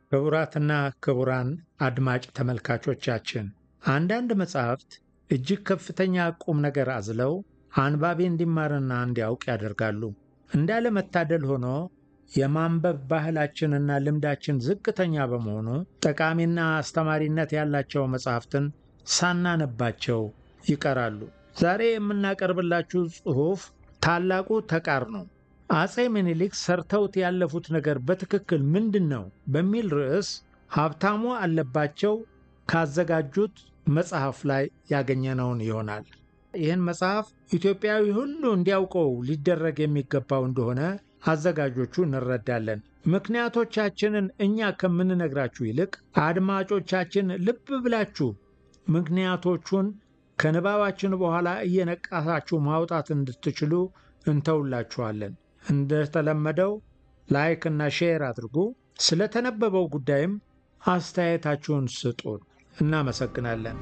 ክቡራትና ክቡራን አድማጭ ተመልካቾቻችን አንዳንድ መጻሕፍት እጅግ ከፍተኛ ቁም ነገር አዝለው አንባቢ እንዲማርና እንዲያውቅ ያደርጋሉ። እንዳለመታደል ሆኖ የማንበብ ባህላችንና ልምዳችን ዝቅተኛ በመሆኑ ጠቃሚና አስተማሪነት ያላቸው መጻሕፍትን ሳናነባቸው ይቀራሉ። ዛሬ የምናቀርብላችሁ ጽሑፍ ታላቁ ተቃርኖ አጼ ምኒልክ ሰርተውት ያለፉት ነገር በትክክል ምንድን ነው በሚል ርዕስ ሀብታሙ አለባቸው ካዘጋጁት መጽሐፍ ላይ ያገኘነውን ይሆናል። ይህን መጽሐፍ ኢትዮጵያዊ ሁሉ እንዲያውቀው ሊደረግ የሚገባው እንደሆነ አዘጋጆቹ እንረዳለን። ምክንያቶቻችንን እኛ ከምንነግራችሁ ይልቅ አድማጮቻችን ልብ ብላችሁ ምክንያቶቹን ከንባባችን በኋላ እየነቃሳችሁ ማውጣት እንድትችሉ እንተውላችኋለን። እንደተለመደው ላይክ እና ሼር አድርጉ። ስለተነበበው ጉዳይም አስተያየታችሁን ስጡን። እናመሰግናለን።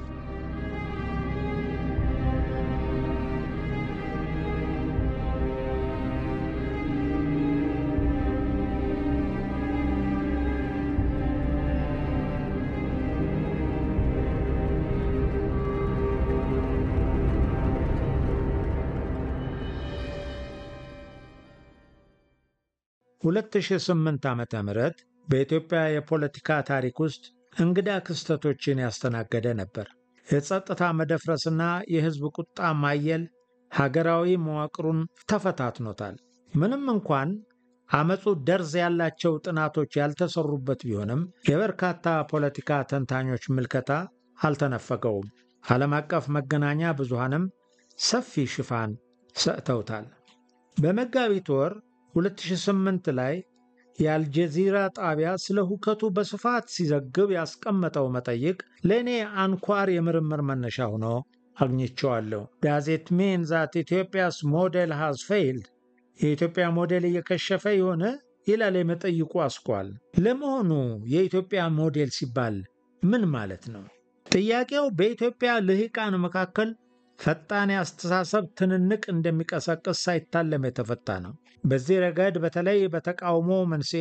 ሁለት ሺህ ስምንት ዓመተ ምህረት በኢትዮጵያ የፖለቲካ ታሪክ ውስጥ እንግዳ ክስተቶችን ያስተናገደ ነበር። የጸጥታ መደፍረስና የሕዝብ ቁጣ ማየል ሀገራዊ መዋቅሩን ተፈታትኖታል። ምንም እንኳን አመፁ ደርዝ ያላቸው ጥናቶች ያልተሰሩበት ቢሆንም የበርካታ ፖለቲካ ተንታኞች ምልከታ አልተነፈገውም። ዓለም አቀፍ መገናኛ ብዙሃንም ሰፊ ሽፋን ሰጥተውታል። በመጋቢት ወር 2008 ላይ የአልጀዚራ ጣቢያ ስለ ሁከቱ በስፋት ሲዘግብ ያስቀመጠው መጠይቅ ለእኔ አንኳር የምርምር መነሻ ሆኖ አግኝቼዋለሁ። ዳዜት ሜን ዛት ኢትዮጵያስ ሞዴል ሃዝ ፌይልድ የኢትዮጵያ ሞዴል እየከሸፈ የሆነ ይላል የመጠይቁ አስኳል። ለመሆኑ የኢትዮጵያ ሞዴል ሲባል ምን ማለት ነው? ጥያቄው በኢትዮጵያ ልሂቃን መካከል ፈጣን የአስተሳሰብ ትንንቅ እንደሚቀሰቅስ ሳይታለም የተፈታ ነው። በዚህ ረገድ በተለይ በተቃውሞ መንስኤ፣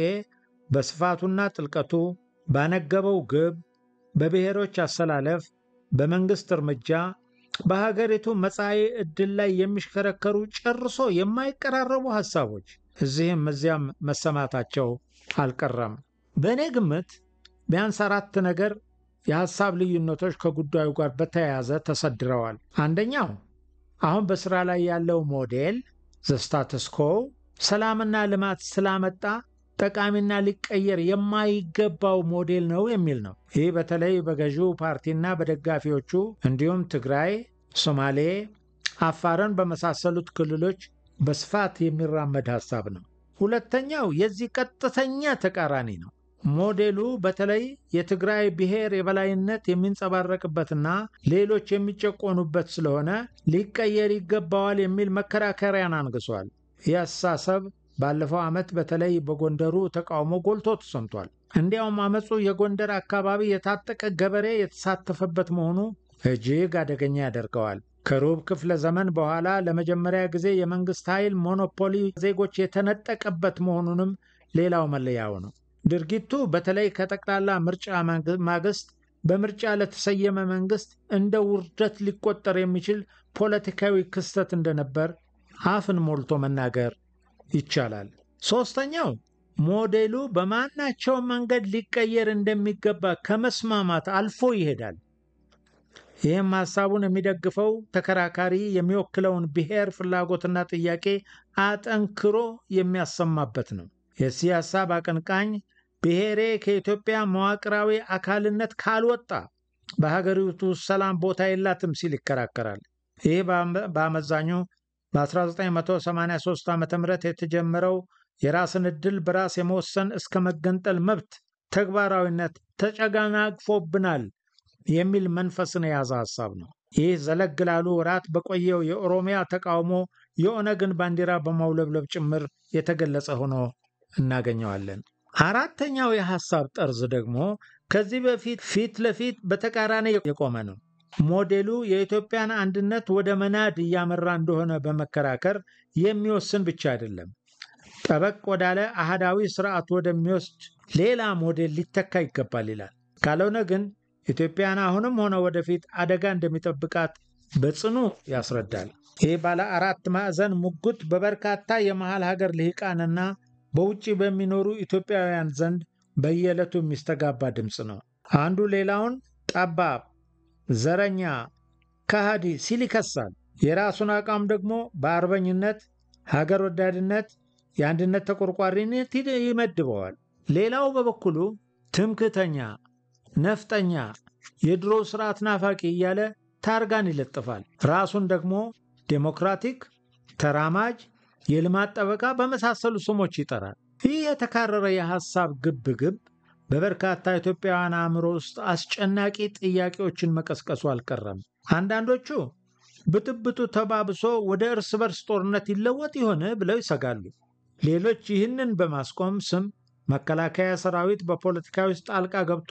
በስፋቱና ጥልቀቱ፣ ባነገበው ግብ፣ በብሔሮች አሰላለፍ፣ በመንግሥት እርምጃ፣ በሀገሪቱ መጻኢ ዕድል ላይ የሚሽከረከሩ ጨርሶ የማይቀራረቡ ሐሳቦች እዚህም እዚያም መሰማታቸው አልቀረም። በእኔ ግምት ቢያንስ አራት ነገር የሐሳብ ልዩነቶች ከጉዳዩ ጋር በተያያዘ ተሰድረዋል። አንደኛው አሁን በሥራ ላይ ያለው ሞዴል ዘስታተስኮ ሰላምና ልማት ስላመጣ ጠቃሚና ሊቀየር የማይገባው ሞዴል ነው የሚል ነው። ይህ በተለይ በገዢው ፓርቲና በደጋፊዎቹ እንዲሁም ትግራይ፣ ሶማሌ፣ አፋርን በመሳሰሉት ክልሎች በስፋት የሚራመድ ሐሳብ ነው። ሁለተኛው የዚህ ቀጥተኛ ተቃራኒ ነው። ሞዴሉ በተለይ የትግራይ ብሔር የበላይነት የሚንጸባረቅበትና ሌሎች የሚጨቆኑበት ስለሆነ ሊቀየር ይገባዋል የሚል መከራከሪያን አንግሷል። ይህ አስተሳሰብ ባለፈው ዓመት በተለይ በጎንደሩ ተቃውሞ ጎልቶ ተሰምቷል። እንዲያውም አመፁ የጎንደር አካባቢ የታጠቀ ገበሬ የተሳተፈበት መሆኑ እጅግ አደገኛ ያደርገዋል። ከሩብ ክፍለ ዘመን በኋላ ለመጀመሪያ ጊዜ የመንግሥት ኃይል ሞኖፖሊ ዜጎች የተነጠቀበት መሆኑንም ሌላው መለያው ነው። ድርጊቱ በተለይ ከጠቅላላ ምርጫ ማግስት በምርጫ ለተሰየመ መንግስት እንደ ውርደት ሊቆጠር የሚችል ፖለቲካዊ ክስተት እንደነበር አፍን ሞልቶ መናገር ይቻላል። ሦስተኛው ሞዴሉ በማናቸው መንገድ ሊቀየር እንደሚገባ ከመስማማት አልፎ ይሄዳል። ይህም ሐሳቡን የሚደግፈው ተከራካሪ የሚወክለውን ብሔር ፍላጎትና ጥያቄ አጠንክሮ የሚያሰማበት ነው። የዚህ ሐሳብ አቀንቃኝ ብሔሬ ከኢትዮጵያ መዋቅራዊ አካልነት ካልወጣ በሀገሪቱ ሰላም ቦታ የላትም ሲል ይከራከራል። ይህ በአመዛኙ በ1983 ዓ ም የተጀመረው የራስን ዕድል በራስ የመወሰን እስከ መገንጠል መብት ተግባራዊነት ተጨናግፎብናል የሚል መንፈስን የያዘ ሐሳብ ነው። ይህ ዘለግ ላሉ ወራት በቆየው የኦሮሚያ ተቃውሞ የኦነግን ባንዲራ በማውለብለብ ጭምር የተገለጸ ሆኖ እናገኘዋለን። አራተኛው የሐሳብ ጠርዝ ደግሞ ከዚህ በፊት ፊት ለፊት በተቃራኒ የቆመ ነው። ሞዴሉ የኢትዮጵያን አንድነት ወደ መናድ እያመራ እንደሆነ በመከራከር የሚወስን ብቻ አይደለም፣ ጠበቅ ወዳለ አህዳዊ ስርዓት ወደሚወስድ ሌላ ሞዴል ሊተካ ይገባል ይላል። ካልሆነ ግን ኢትዮጵያን አሁንም ሆነ ወደፊት አደጋ እንደሚጠብቃት በጽኑ ያስረዳል። ይህ ባለ አራት ማዕዘን ሙግት በበርካታ የመሃል ሀገር ልሂቃንና በውጭ በሚኖሩ ኢትዮጵያውያን ዘንድ በየዕለቱ የሚስተጋባ ድምፅ ነው። አንዱ ሌላውን ጠባብ፣ ዘረኛ፣ ከሃዲ ሲል ይከሳል። የራሱን አቋም ደግሞ በአርበኝነት፣ ሀገር ወዳድነት፣ የአንድነት ተቆርቋሪነት ይመድበዋል። ሌላው በበኩሉ ትምክተኛ፣ ነፍጠኛ፣ የድሮ ስርዓት ናፋቂ እያለ ታርጋን ይለጥፋል። ራሱን ደግሞ ዴሞክራቲክ፣ ተራማጅ፣ የልማት ጠበቃ በመሳሰሉ ስሞች ይጠራል። ይህ የተካረረ የሐሳብ ግብግብ በበርካታ ኢትዮጵያውያን አእምሮ ውስጥ አስጨናቂ ጥያቄዎችን መቀስቀሱ አልቀረም። አንዳንዶቹ ብጥብጡ ተባብሶ ወደ እርስ በርስ ጦርነት ይለወጥ ይሆን ብለው ይሰጋሉ። ሌሎች ይህንን በማስቆም ስም መከላከያ ሰራዊት በፖለቲካ ውስጥ ጣልቃ ገብቶ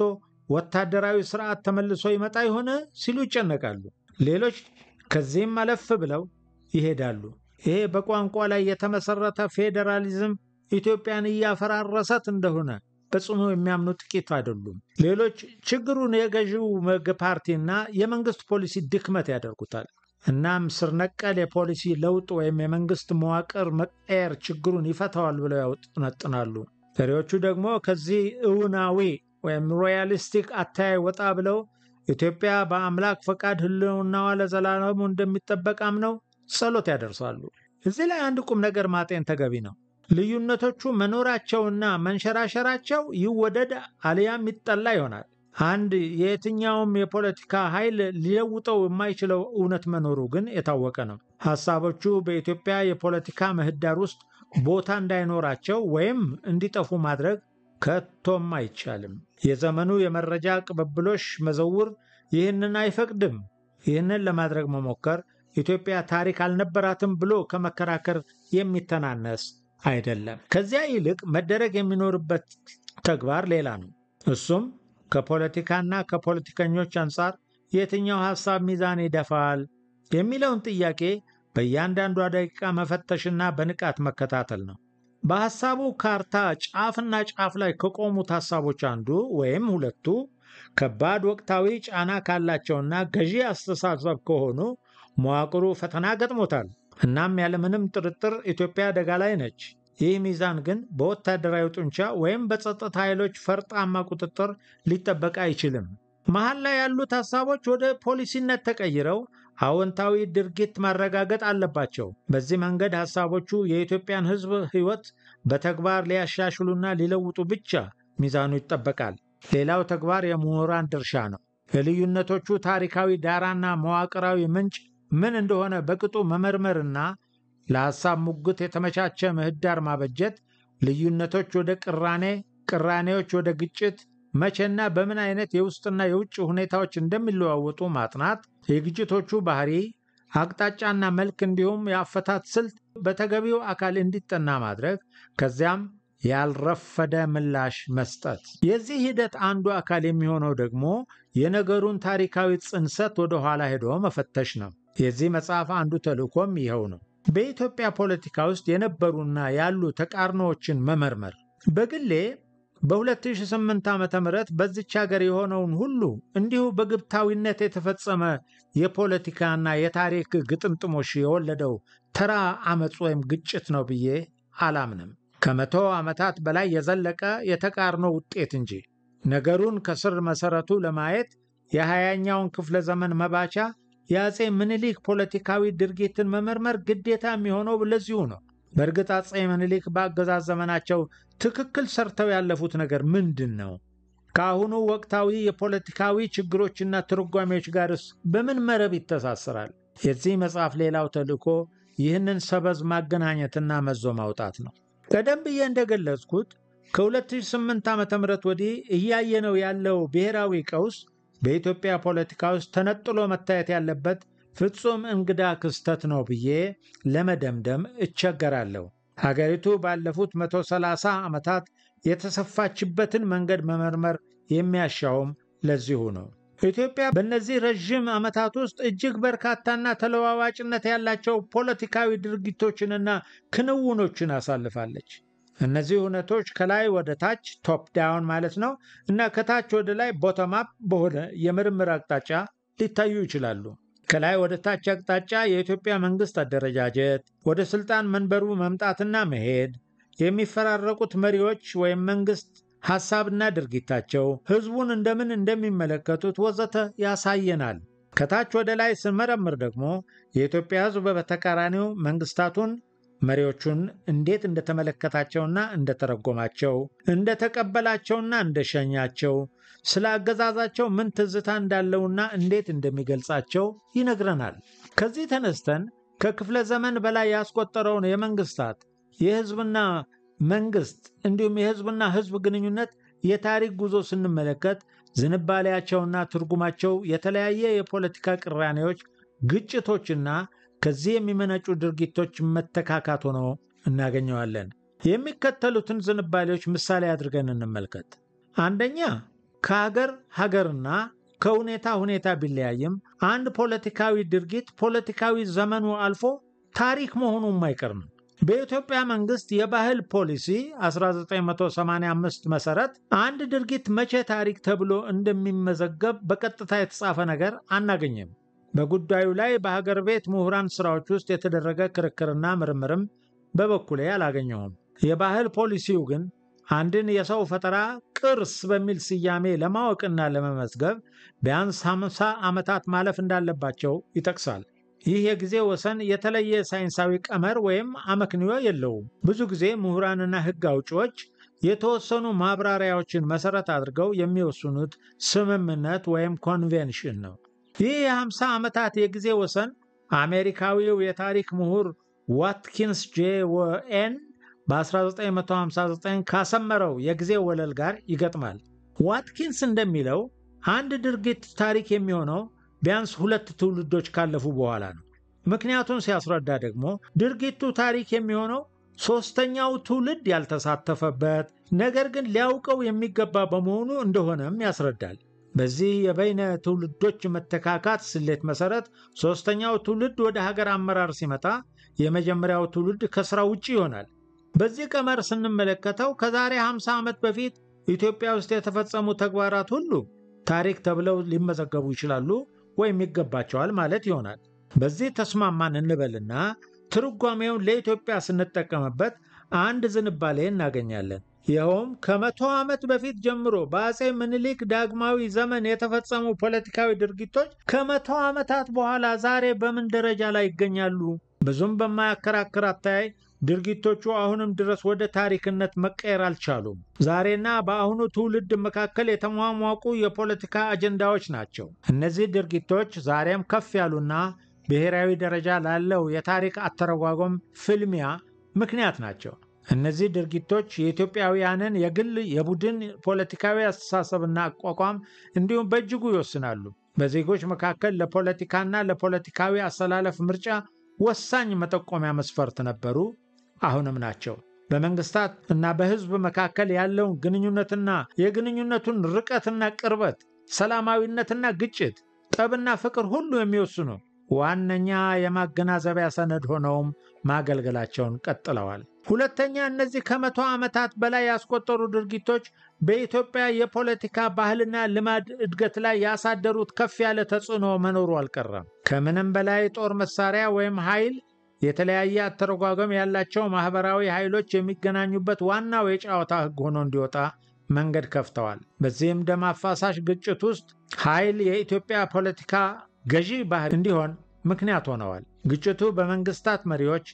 ወታደራዊ ስርዓት ተመልሶ ይመጣ ይሆን ሲሉ ይጨነቃሉ። ሌሎች ከዚህም አለፍ ብለው ይሄዳሉ። ይሄ በቋንቋ ላይ የተመሰረተ ፌዴራሊዝም ኢትዮጵያን እያፈራረሰት እንደሆነ በጽኑ የሚያምኑ ጥቂት አይደሉም። ሌሎች ችግሩን የገዢው ፓርቲና የመንግስት ፖሊሲ ድክመት ያደርጉታል። እናም ስር ነቀል የፖሊሲ ለውጥ ወይም የመንግስት መዋቅር መቀየር ችግሩን ይፈታዋል ብለው ያውጠነጥናሉ። ፈሪዎቹ ደግሞ ከዚህ እውናዊ ወይም ሮያሊስቲክ አተያይ ወጣ ብለው ኢትዮጵያ በአምላክ ፈቃድ ሕልውናዋ ለዘላለሙ እንደሚጠበቅ አምነው ጸሎት ያደርሳሉ። እዚህ ላይ አንድ ቁም ነገር ማጤን ተገቢ ነው። ልዩነቶቹ መኖራቸውና መንሸራሸራቸው ይወደድ አሊያም ይጠላ ይሆናል። አንድ የየትኛውም የፖለቲካ ኃይል ሊለውጠው የማይችለው እውነት መኖሩ ግን የታወቀ ነው። ሐሳቦቹ በኢትዮጵያ የፖለቲካ ምህዳር ውስጥ ቦታ እንዳይኖራቸው ወይም እንዲጠፉ ማድረግ ከቶም አይቻልም። የዘመኑ የመረጃ ቅብብሎሽ መዘውር ይህንን አይፈቅድም። ይህንን ለማድረግ መሞከር ኢትዮጵያ ታሪክ አልነበራትም ብሎ ከመከራከር የሚተናነስ አይደለም። ከዚያ ይልቅ መደረግ የሚኖርበት ተግባር ሌላ ነው። እሱም ከፖለቲካና ከፖለቲከኞች አንጻር የትኛው ሐሳብ ሚዛን ይደፋል የሚለውን ጥያቄ በእያንዳንዷ ደቂቃ መፈተሽና በንቃት መከታተል ነው። በሐሳቡ ካርታ ጫፍና ጫፍ ላይ ከቆሙት ሐሳቦች አንዱ ወይም ሁለቱ ከባድ ወቅታዊ ጫና ካላቸውና ገዢ አስተሳሰብ ከሆኑ መዋቅሩ ፈተና ገጥሞታል። እናም ያለምንም ጥርጥር ኢትዮጵያ አደጋ ላይ ነች። ይህ ሚዛን ግን በወታደራዊ ጡንቻ ወይም በጸጥታ ኃይሎች ፈርጣማ ቁጥጥር ሊጠበቅ አይችልም። መሀል ላይ ያሉት ሐሳቦች ወደ ፖሊሲነት ተቀይረው አዎንታዊ ድርጊት ማረጋገጥ አለባቸው። በዚህ መንገድ ሐሳቦቹ የኢትዮጵያን ሕዝብ ሕይወት በተግባር ሊያሻሽሉና ሊለውጡ ብቻ ሚዛኑ ይጠበቃል። ሌላው ተግባር የምሁራን ድርሻ ነው። የልዩነቶቹ ታሪካዊ ዳራና መዋቅራዊ ምንጭ ምን እንደሆነ በቅጡ መመርመርና ለሐሳብ ሙግት የተመቻቸ ምህዳር ማበጀት፣ ልዩነቶች ወደ ቅራኔ፣ ቅራኔዎች ወደ ግጭት መቼና በምን አይነት የውስጥና የውጭ ሁኔታዎች እንደሚለዋወጡ ማጥናት፣ የግጭቶቹ ባህሪ፣ አቅጣጫና መልክ እንዲሁም የአፈታት ስልት በተገቢው አካል እንዲጠና ማድረግ፣ ከዚያም ያልረፈደ ምላሽ መስጠት። የዚህ ሂደት አንዱ አካል የሚሆነው ደግሞ የነገሩን ታሪካዊ ጽንሰት ወደ ኋላ ሄዶ መፈተሽ ነው። የዚህ መጽሐፍ አንዱ ተልእኮም ይኸው ነው። በኢትዮጵያ ፖለቲካ ውስጥ የነበሩና ያሉ ተቃርኖዎችን መመርመር። በግሌ በ2008 ዓ ም በዚች ሀገር የሆነውን ሁሉ እንዲሁ በግብታዊነት የተፈጸመ የፖለቲካና የታሪክ ግጥምጥሞሽ የወለደው ተራ አመፅ ወይም ግጭት ነው ብዬ አላምንም። ከመቶ ዓመታት በላይ የዘለቀ የተቃርኖ ውጤት እንጂ። ነገሩን ከስር መሰረቱ ለማየት የሃያኛውን ክፍለ ዘመን መባቻ የአፄ ምኒልክ ፖለቲካዊ ድርጊትን መመርመር ግዴታ የሚሆነው ለዚሁ ነው። በእርግጥ አፄ ምኒልክ በአገዛዝ ዘመናቸው ትክክል ሰርተው ያለፉት ነገር ምንድን ነው? ከአሁኑ ወቅታዊ የፖለቲካዊ ችግሮችና ትርጓሜዎች ጋርስ በምን መረብ ይተሳሰራል? የዚህ መጽሐፍ ሌላው ተልእኮ ይህንን ሰበዝ ማገናኘትና መዞ ማውጣት ነው። ቀደም ብዬ እንደገለጽኩት ከ2008 ዓ ም ወዲህ እያየነው ያለው ብሔራዊ ቀውስ በኢትዮጵያ ፖለቲካ ውስጥ ተነጥሎ መታየት ያለበት ፍጹም እንግዳ ክስተት ነው ብዬ ለመደምደም እቸገራለሁ። ሀገሪቱ ባለፉት 130 ዓመታት የተሰፋችበትን መንገድ መመርመር የሚያሻውም ለዚሁ ነው። ኢትዮጵያ በእነዚህ ረዥም ዓመታት ውስጥ እጅግ በርካታና ተለዋዋጭነት ያላቸው ፖለቲካዊ ድርጊቶችንና ክንውኖችን አሳልፋለች። እነዚህ እውነቶች ከላይ ወደ ታች ቶፕ ዳውን ማለት ነው እና ከታች ወደ ላይ ቦተም አፕ በሆነ የምርምር አቅጣጫ ሊታዩ ይችላሉ። ከላይ ወደ ታች አቅጣጫ የኢትዮጵያ መንግስት አደረጃጀት፣ ወደ ስልጣን መንበሩ መምጣትና መሄድ፣ የሚፈራረቁት መሪዎች ወይም መንግስት ሐሳብና ድርጊታቸው፣ ህዝቡን እንደምን እንደሚመለከቱት ወዘተ ያሳየናል። ከታች ወደ ላይ ስንመረምር ደግሞ የኢትዮጵያ ህዝብ በተቃራኒው መንግስታቱን መሪዎቹን እንዴት እንደተመለከታቸውና እንደተረጎማቸው፣ እንደተቀበላቸውና እንደሸኛቸው፣ ስለ አገዛዛቸው ምን ትዝታ እንዳለውና እንዴት እንደሚገልጻቸው ይነግረናል። ከዚህ ተነስተን ከክፍለ ዘመን በላይ ያስቆጠረውን የመንግስታት የህዝብና መንግስት እንዲሁም የህዝብና ህዝብ ግንኙነት የታሪክ ጉዞ ስንመለከት ዝንባሌያቸውና ትርጉማቸው የተለያየ የፖለቲካ ቅራኔዎች፣ ግጭቶችና ከዚህ የሚመነጩ ድርጊቶች መተካካት ሆኖ እናገኘዋለን። የሚከተሉትን ዝንባሌዎች ምሳሌ አድርገን እንመልከት። አንደኛ ከሀገር ሀገርና ከሁኔታ ሁኔታ ቢለያይም አንድ ፖለቲካዊ ድርጊት ፖለቲካዊ ዘመኑ አልፎ ታሪክ መሆኑ የማይቀር ነው። በኢትዮጵያ መንግስት የባህል ፖሊሲ 1985 መሰረት አንድ ድርጊት መቼ ታሪክ ተብሎ እንደሚመዘገብ በቀጥታ የተጻፈ ነገር አናገኝም። በጉዳዩ ላይ በሀገር ቤት ምሁራን ስራዎች ውስጥ የተደረገ ክርክርና ምርምርም በበኩሌ አላገኘሁም። የባህል ፖሊሲው ግን አንድን የሰው ፈጠራ ቅርስ በሚል ስያሜ ለማወቅና ለመመዝገብ ቢያንስ 50 ዓመታት ማለፍ እንዳለባቸው ይጠቅሳል። ይህ የጊዜ ወሰን የተለየ ሳይንሳዊ ቀመር ወይም አመክንዮ የለውም። ብዙ ጊዜ ምሁራንና ሕግ አውጪዎች የተወሰኑ ማብራሪያዎችን መሰረት አድርገው የሚወስኑት ስምምነት ወይም ኮንቬንሽን ነው። ይህ የ50 ዓመታት የጊዜ ወሰን አሜሪካዊው የታሪክ ምሁር ዋትኪንስ ጄ ወኤን በ1959 ካሰመረው የጊዜ ወለል ጋር ይገጥማል። ዋትኪንስ እንደሚለው አንድ ድርጊት ታሪክ የሚሆነው ቢያንስ ሁለት ትውልዶች ካለፉ በኋላ ነው። ምክንያቱን ሲያስረዳ ደግሞ ድርጊቱ ታሪክ የሚሆነው ሦስተኛው ትውልድ ያልተሳተፈበት ነገር ግን ሊያውቀው የሚገባ በመሆኑ እንደሆነም ያስረዳል። በዚህ የበይነ ትውልዶች መተካካት ስሌት መሰረት ሦስተኛው ትውልድ ወደ ሀገር አመራር ሲመጣ የመጀመሪያው ትውልድ ከሥራ ውጭ ይሆናል። በዚህ ቀመር ስንመለከተው ከዛሬ 50 ዓመት በፊት ኢትዮጵያ ውስጥ የተፈጸሙ ተግባራት ሁሉ ታሪክ ተብለው ሊመዘገቡ ይችላሉ ወይም ይገባቸዋል ማለት ይሆናል። በዚህ ተስማማን እንበልና ትርጓሜውን ለኢትዮጵያ ስንጠቀምበት አንድ ዝንባሌ እናገኛለን። ይኸውም ከመቶ ዓመት በፊት ጀምሮ በአጼ ምኒልክ ዳግማዊ ዘመን የተፈጸሙ ፖለቲካዊ ድርጊቶች ከመቶ ዓመታት በኋላ ዛሬ በምን ደረጃ ላይ ይገኛሉ? ብዙም በማያከራክር አተያይ ድርጊቶቹ አሁንም ድረስ ወደ ታሪክነት መቀየር አልቻሉም። ዛሬና በአሁኑ ትውልድ መካከል የተሟሟቁ የፖለቲካ አጀንዳዎች ናቸው። እነዚህ ድርጊቶች ዛሬም ከፍ ያሉና ብሔራዊ ደረጃ ላለው የታሪክ አተረጓጎም ፍልሚያ ምክንያት ናቸው። እነዚህ ድርጊቶች የኢትዮጵያውያንን የግል የቡድን ፖለቲካዊ አስተሳሰብና አቋቋም እንዲሁም በእጅጉ ይወስናሉ። በዜጎች መካከል ለፖለቲካና ለፖለቲካዊ አሰላለፍ ምርጫ ወሳኝ መጠቆሚያ መስፈርት ነበሩ፣ አሁንም ናቸው። በመንግስታት እና በሕዝብ መካከል ያለውን ግንኙነትና የግንኙነቱን ርቀትና ቅርበት፣ ሰላማዊነትና ግጭት፣ ጠብና ፍቅር ሁሉ የሚወስኑ ዋነኛ የማገናዘቢያ ሰነድ ሆነውም ማገልገላቸውን ቀጥለዋል። ሁለተኛ፣ እነዚህ ከመቶ ዓመታት በላይ ያስቆጠሩ ድርጊቶች በኢትዮጵያ የፖለቲካ ባህልና ልማድ እድገት ላይ ያሳደሩት ከፍ ያለ ተጽዕኖ መኖሩ አልቀረም። ከምንም በላይ ጦር መሳሪያ ወይም ኃይል የተለያየ አተረጓጎም ያላቸው ማኅበራዊ ኃይሎች የሚገናኙበት ዋናው የጨዋታ ሕግ ሆኖ እንዲወጣ መንገድ ከፍተዋል። በዚህም ደም አፋሳሽ ግጭት ውስጥ ኃይል የኢትዮጵያ ፖለቲካ ገዢ ባህል እንዲሆን ምክንያት ሆነዋል። ግጭቱ በመንግስታት መሪዎች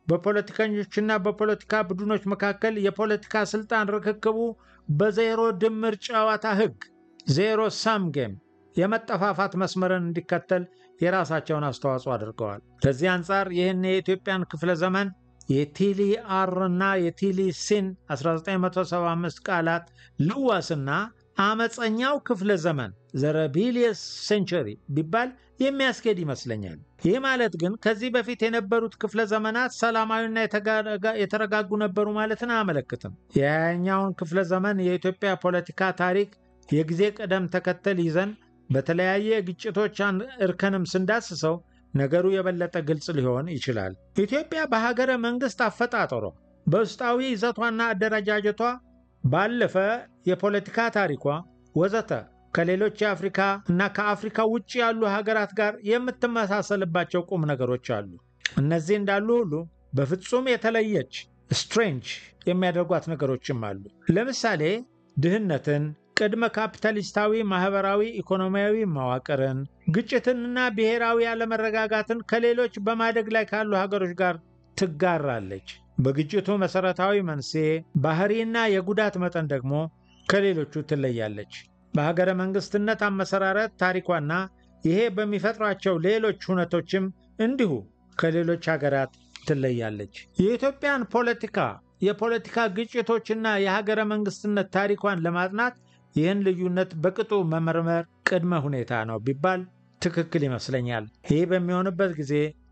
በፖለቲከኞችና በፖለቲካ ቡድኖች መካከል የፖለቲካ ስልጣን ርክክቡ በዜሮ ድምር ጨዋታ ሕግ ዜሮ ሳም ጌም የመጠፋፋት መስመርን እንዲከተል የራሳቸውን አስተዋጽኦ አድርገዋል። ከዚህ አንጻር ይህን የኢትዮጵያን ክፍለ ዘመን የቲሊ አር እና የቲሊ ሲን 1975 ቃላት ልዋስና አመፀኛው ክፍለ ዘመን ዘረቢሊየስ ሴንቸሪ ቢባል የሚያስኬድ ይመስለኛል። ይህ ማለት ግን ከዚህ በፊት የነበሩት ክፍለ ዘመናት ሰላማዊና የተረጋጉ ነበሩ ማለትን አያመለክትም። የሃያኛውን ክፍለ ዘመን የኢትዮጵያ ፖለቲካ ታሪክ የጊዜ ቅደም ተከተል ይዘን በተለያየ ግጭቶች እርከንም ስንዳስሰው ነገሩ የበለጠ ግልጽ ሊሆን ይችላል። ኢትዮጵያ በሀገረ መንግሥት አፈጣጠሯ፣ በውስጣዊ ይዘቷና አደረጃጀቷ፣ ባለፈ የፖለቲካ ታሪኳ ወዘተ ከሌሎች የአፍሪካ እና ከአፍሪካ ውጭ ያሉ ሀገራት ጋር የምትመሳሰልባቸው ቁም ነገሮች አሉ። እነዚህ እንዳሉ ሁሉ በፍጹም የተለየች ስትሬንጅ የሚያደርጓት ነገሮችም አሉ። ለምሳሌ ድህነትን፣ ቅድመ ካፒታሊስታዊ ማኅበራዊ ኢኮኖሚያዊ መዋቅርን፣ ግጭትንና ብሔራዊ አለመረጋጋትን ከሌሎች በማደግ ላይ ካሉ ሀገሮች ጋር ትጋራለች። በግጭቱ መሠረታዊ መንስኤ ባህሪና የጉዳት መጠን ደግሞ ከሌሎቹ ትለያለች። በሀገረ መንግሥትነት አመሰራረት ታሪኳና ይሄ በሚፈጥሯቸው ሌሎች ሁነቶችም እንዲሁ ከሌሎች ሀገራት ትለያለች። የኢትዮጵያን ፖለቲካ የፖለቲካ ግጭቶችና የሀገረ መንግሥትነት ታሪኳን ለማጥናት ይህን ልዩነት በቅጡ መመርመር ቅድመ ሁኔታ ነው ቢባል ትክክል ይመስለኛል። ይህ በሚሆንበት ጊዜ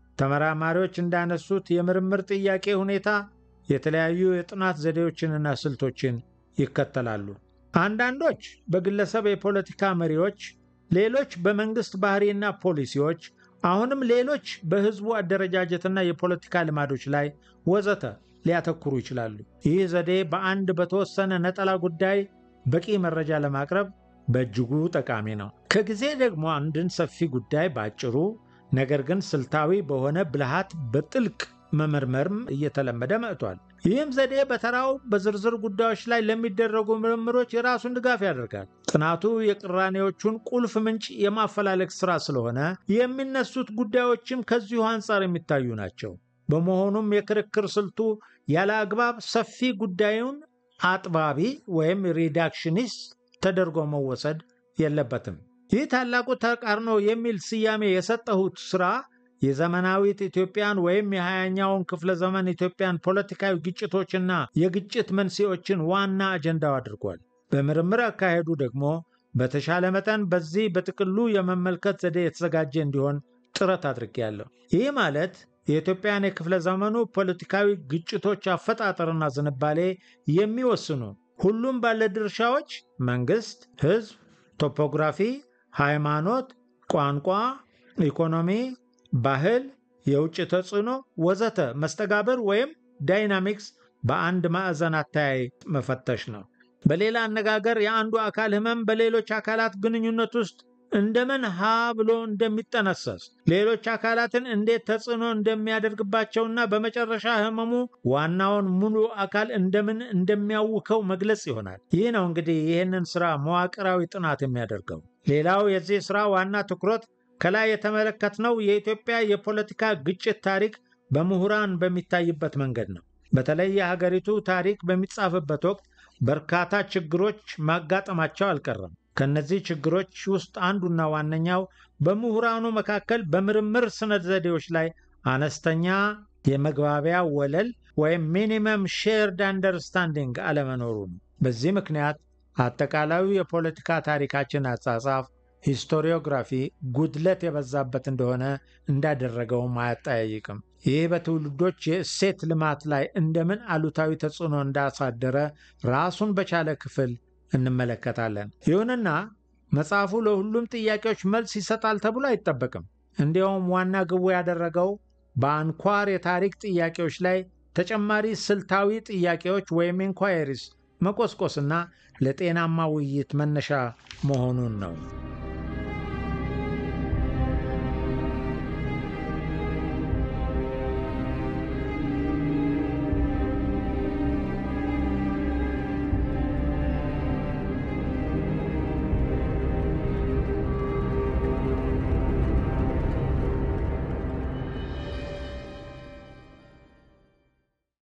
ተመራማሪዎች እንዳነሱት የምርምር ጥያቄ ሁኔታ የተለያዩ የጥናት ዘዴዎችንና ስልቶችን ይከተላሉ። አንዳንዶች በግለሰብ የፖለቲካ መሪዎች፣ ሌሎች በመንግሥት ባህሪና ፖሊሲዎች፣ አሁንም ሌሎች በሕዝቡ አደረጃጀትና የፖለቲካ ልማዶች ላይ ወዘተ ሊያተኩሩ ይችላሉ። ይህ ዘዴ በአንድ በተወሰነ ነጠላ ጉዳይ በቂ መረጃ ለማቅረብ በእጅጉ ጠቃሚ ነው። ከጊዜ ደግሞ አንድን ሰፊ ጉዳይ በአጭሩ ነገር ግን ስልታዊ በሆነ ብልሃት በጥልቅ መመርመርም እየተለመደ መጥቷል። ይህም ዘዴ በተራው በዝርዝር ጉዳዮች ላይ ለሚደረጉ ምርምሮች የራሱን ድጋፍ ያደርጋል። ጥናቱ የቅራኔዎቹን ቁልፍ ምንጭ የማፈላለግ ሥራ ስለሆነ የሚነሱት ጉዳዮችም ከዚሁ አንጻር የሚታዩ ናቸው። በመሆኑም የክርክር ስልቱ ያለ አግባብ ሰፊ ጉዳዩን አጥባቢ ወይም ሪዳክሽኒስት ተደርጎ መወሰድ የለበትም። ይህ ታላቁ ተቃርኖ የሚል ስያሜ የሰጠሁት ሥራ የዘመናዊት ኢትዮጵያን ወይም የሃያኛውን ክፍለ ዘመን ኢትዮጵያን ፖለቲካዊ ግጭቶችና የግጭት መንስኤዎችን ዋና አጀንዳው አድርጓል። በምርምር አካሄዱ ደግሞ በተሻለ መጠን በዚህ በጥቅሉ የመመልከት ዘዴ የተዘጋጀ እንዲሆን ጥረት አድርጌያለሁ። ይህ ማለት የኢትዮጵያን የክፍለ ዘመኑ ፖለቲካዊ ግጭቶች አፈጣጠርና ዝንባሌ የሚወስኑ ሁሉም ባለድርሻዎች መንግሥት፣ ሕዝብ፣ ቶፖግራፊ፣ ሃይማኖት፣ ቋንቋ፣ ኢኮኖሚ፣ ባህል፣ የውጭ ተጽዕኖ ወዘተ መስተጋብር ወይም ዳይናሚክስ በአንድ ማዕዘን አተያይ መፈተሽ ነው። በሌላ አነጋገር የአንዱ አካል ሕመም በሌሎች አካላት ግንኙነት ውስጥ እንደምን ሀ ብሎ እንደሚጠነሰስ ሌሎች አካላትን እንዴት ተጽዕኖ እንደሚያደርግባቸውና በመጨረሻ ህመሙ ዋናውን ሙሉ አካል እንደምን እንደሚያውከው መግለጽ ይሆናል። ይህ ነው እንግዲህ ይህንን ስራ መዋቅራዊ ጥናት የሚያደርገው። ሌላው የዚህ ስራ ዋና ትኩረት ከላይ የተመለከትነው የኢትዮጵያ የፖለቲካ ግጭት ታሪክ በምሁራን በሚታይበት መንገድ ነው። በተለይ የሀገሪቱ ታሪክ በሚጻፍበት ወቅት በርካታ ችግሮች ማጋጠማቸው አልቀረም። ከነዚህ ችግሮች ውስጥ አንዱና ዋነኛው በምሁራኑ መካከል በምርምር ስነ ዘዴዎች ላይ አነስተኛ የመግባቢያ ወለል ወይም ሚኒመም ሼርድ አንደርስታንዲንግ አለመኖሩ ነው። በዚህ ምክንያት አጠቃላዩ የፖለቲካ ታሪካችን አጻጻፍ ሂስቶሪዮግራፊ ጉድለት የበዛበት እንደሆነ እንዳደረገውም አያጠያይቅም። ይህ በትውልዶች የእሴት ልማት ላይ እንደምን አሉታዊ ተጽዕኖ እንዳሳደረ ራሱን በቻለ ክፍል እንመለከታለን። ይሁንና መጽሐፉ ለሁሉም ጥያቄዎች መልስ ይሰጣል ተብሎ አይጠበቅም። እንዲያውም ዋና ግቡ ያደረገው በአንኳር የታሪክ ጥያቄዎች ላይ ተጨማሪ ስልታዊ ጥያቄዎች ወይም ኢንኳየሪስ መቆስቆስና ለጤናማ ውይይት መነሻ መሆኑን ነው።